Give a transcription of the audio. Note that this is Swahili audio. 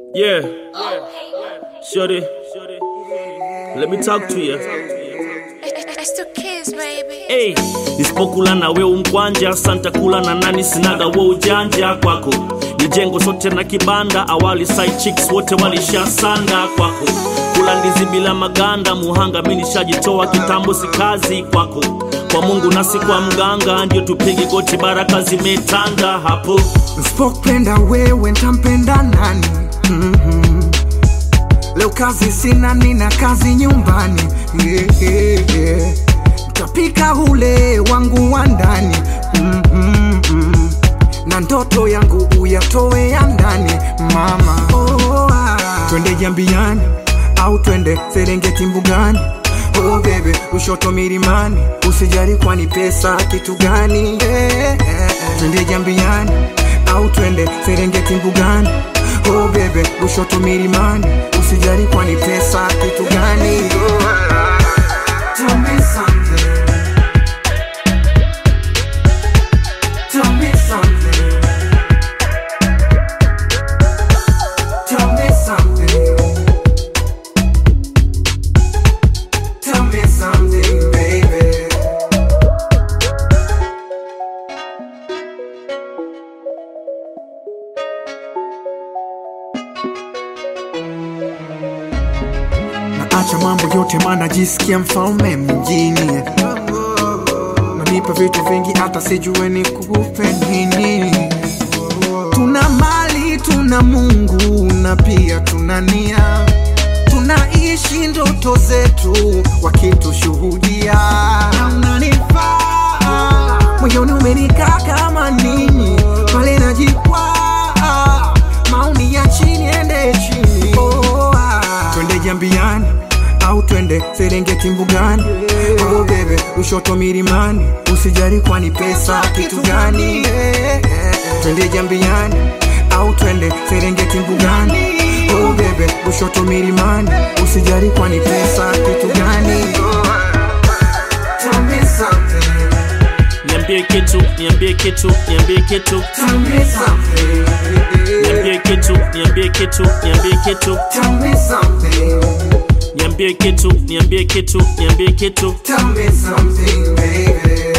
Yeah. Shorty. Let me talk to you. It's the kids, baby. Hey, nisipokula na we umkwanja santa kula na nani sinaga we ujanja kwako ni jengo sote na kibanda awali side chicks wote walishasanda kwako kula ndizi bila maganda muhanga mi nishajitoa kitambo si kazi kwako kwa mungu nasi kwa mganga ndio tupige goti baraka zimetanda hapo Nsipopenda wewe ntampenda nani? mm Leo kazi sina, nina kazi nyumbani. yeah, yeah, yeah. Ntapika ule wangu wa ndani mm na ndoto yangu uyatoe ya ndani mama. Oh, ah. Twende Jambiani au twende Serengeti mbugani Oh bebe, ushoto milimani, usijali kwani pesa kitu gani? yeah, yeah, yeah. Twende Jambiani au twende Serengeti mbugani Oh bebe, ushoto milimani, usijali kwani pesa kitu gani? Oh, ah. Tell me something. Tell me something. Tell me something. Tell me something, baby. Naacha mambo yote maana jisikia mfalme mjini Nanipa vitu vingi hata sijue ni kupe nini Tuna mali, tuna Mungu na pia tuna nia Tunaishi ndoto zetu wakitushuhudia Na unanifaa moyoni umenikaa kama nini pale najikwaa maoni ya chini ende chini oh, ah. twende jambiani au twende serengeti mbugani oh, bebe ushoto milimani usijali kwani pesa kitu gani twende jambiani au twende serengeti mbugani oh, bebe ushoto milimani usijali kwani pesa kitu gani Tell me something, niambie kitu niambie kitu niambie kitu tell me something, niambie kitu niambie kitu niambie kitu tell me something, niambie kitu niambie kitu niambie kitu tell me something, baby.